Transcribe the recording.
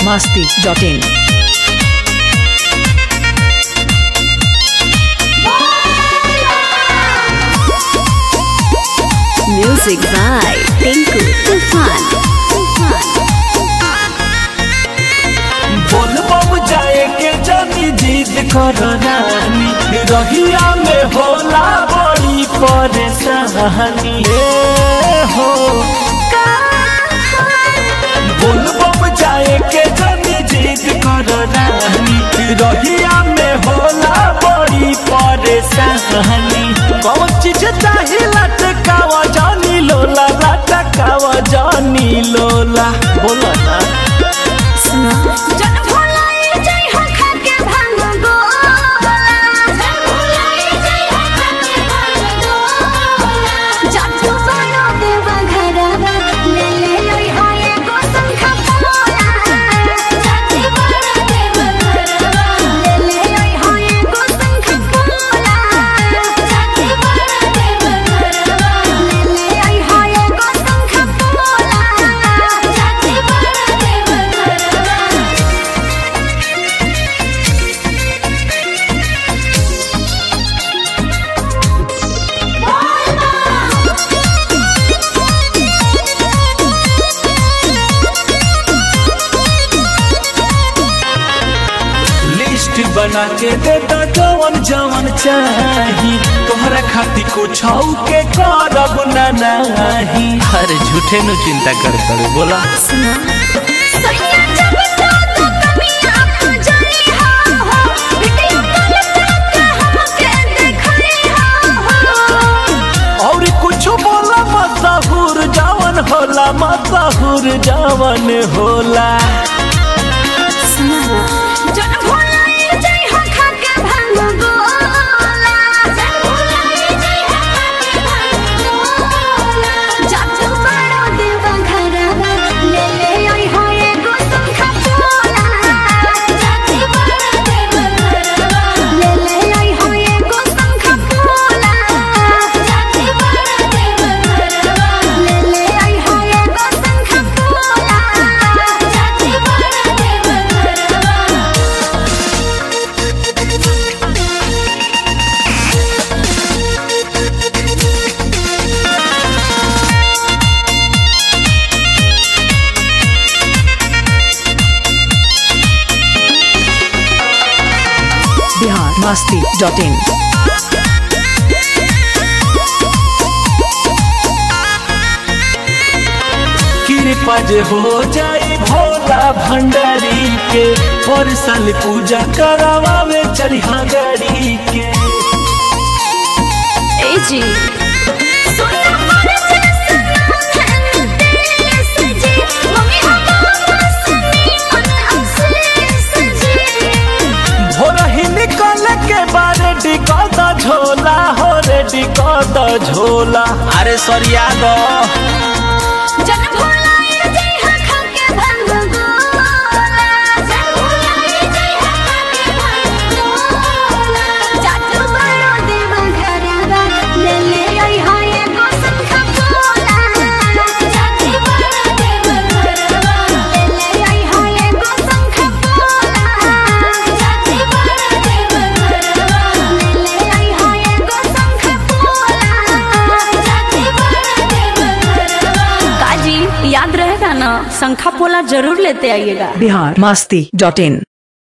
masti.in. Music by Tinku Tufan. Tufan. बोल बम जाए के जनी जिद करो नानी रहिया में होला बड़ी परेशानी ए हो बोल बम जाए के जनी जिद करो नानी रहिया में होला बड़ी परेशानी कौन चीज चाही लटकावा जानी लोला लटकावा जानी लोला बोला ना जन भुलाए जय हो खाके भांग गोला जन भुलाए जय हो खाके भांग गोला जातु बनो देवा घरवा ले ले लई हो एगो संखा पोला जाति बनो देवा घरवा ले ले लई हो एगो संखा पोला जाति बनो देवा घरवा ले ले लई हो एगो संखा पोला जाति बनो देवा घरवा लिस्ट बना के दे दो जवन जवन चाही तोहरा खातिर कुछ के करब ना नाही अरे झूठे नु चिंता कर कर बोला सैया जब तो तो कभी आप जाई हो हो वीडियो कॉल करके हमके देखई हो हो और कुछ बोला मशहूर जवन होला मशहूर जवन होला जन भुलाए जय हो खाके भांग गोला जन भुलाए जय हो खाके भांग गोला जातु बड़ो देवा घरवा ले ले आई हो एगो संखा पोला जाति बड़ो देवा घरवा ले ले आई हो एगो संखा पोला जाति बड़ो देवा घरवा ले ले आई हो एगो संखा पोला जाति बड़ो देवा घरवा Bihar masti.in. कृपा जे हो जाई भोला भंडारी के और साल पूजा करावे चढ़िया गाड़ी के ए जी सोना पर जैसे नाम देश जी मम्मी हम सुनी मन अफसोस जी भोर ही निकल के बारे डिकद झोला हो रे डिकद झोला अरे सरिया दो जन भुलाए जय हो खाके भांग गोला जन भुलाए जय हो खाके भांग गोला जातु बड़ो देवा घरवा ले ले आई हो एगो संखा पोला जाति बड़ो देवा घरवा ले ले आई हो एगो संखा पोला जाति बड़ो देवा घरवा ले ले आई हो एगो संखा पोला जाति बड़ो देवा घरवा काजी याद रहेगा ना संखा पोला जरूर लेते आइएगा Bihar masti.in.